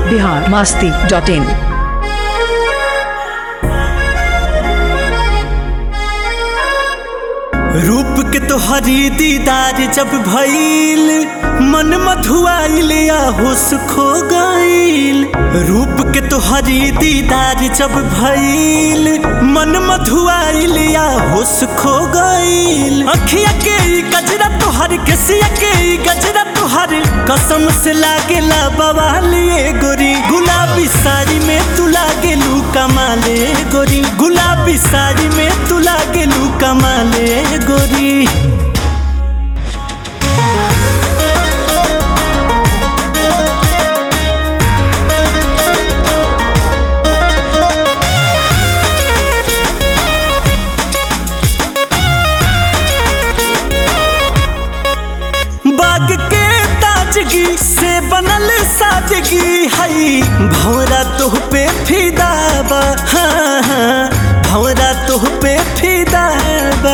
Bihar Masti dot in रूप के तोहरी दीदार जब भइल मन मधुआइल या होश खो गइल रूप के तोहरी दीदार जब भइल मन मधुआइल या होश खो गइल अखिया के ई गजरा तोहर केसिया के ई गजरा तोहर कसम से लागेला बवालिए गोरी गुलाबी साड़ी में तू लागेलू कमाले गोरी गुलाबी साड़ी में तू लागेलू कमाले गोरी बाग के ताजगी से बनल साजगी हई भौरा तोह पे फिदा बा हाँ, हाँ, भौरा तोह पे फिदा बा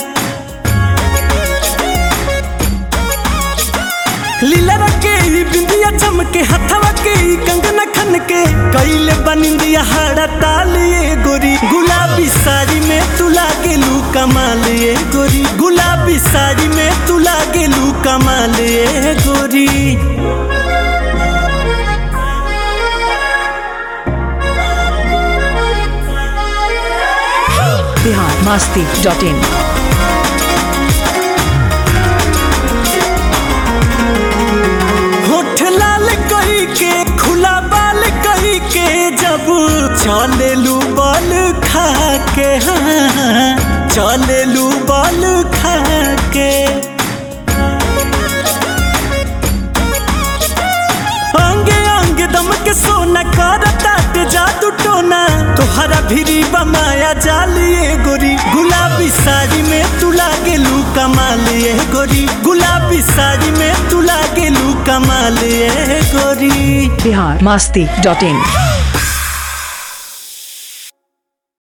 लीला के ई बिंदिया चमके हथवा के ई कंगना खन के कैले बनिंदिया हाड़ा तालिए गोरी गुलाबी साड़ी में तू लागेलू कमालिए गोरी गुलाबी साड़ी में तू लागेलू कमालिए गोरी बिहार मास्ती डॉट इन होठ लाल कही के खुला बाल कही के जब चलेलू बल खा के हाँ चलेलू बल खा के अंगे अंगे दम के सोना कर ताट जादू टोना तोहरा भिरी बमाया जालिए गोरी गुलाबी साड़ी में तू लागेलू कमालिए गोरी गुलाबी साड़ी में तू लागेलू कमालिए गोरी बिहार मास्ती डॉट इन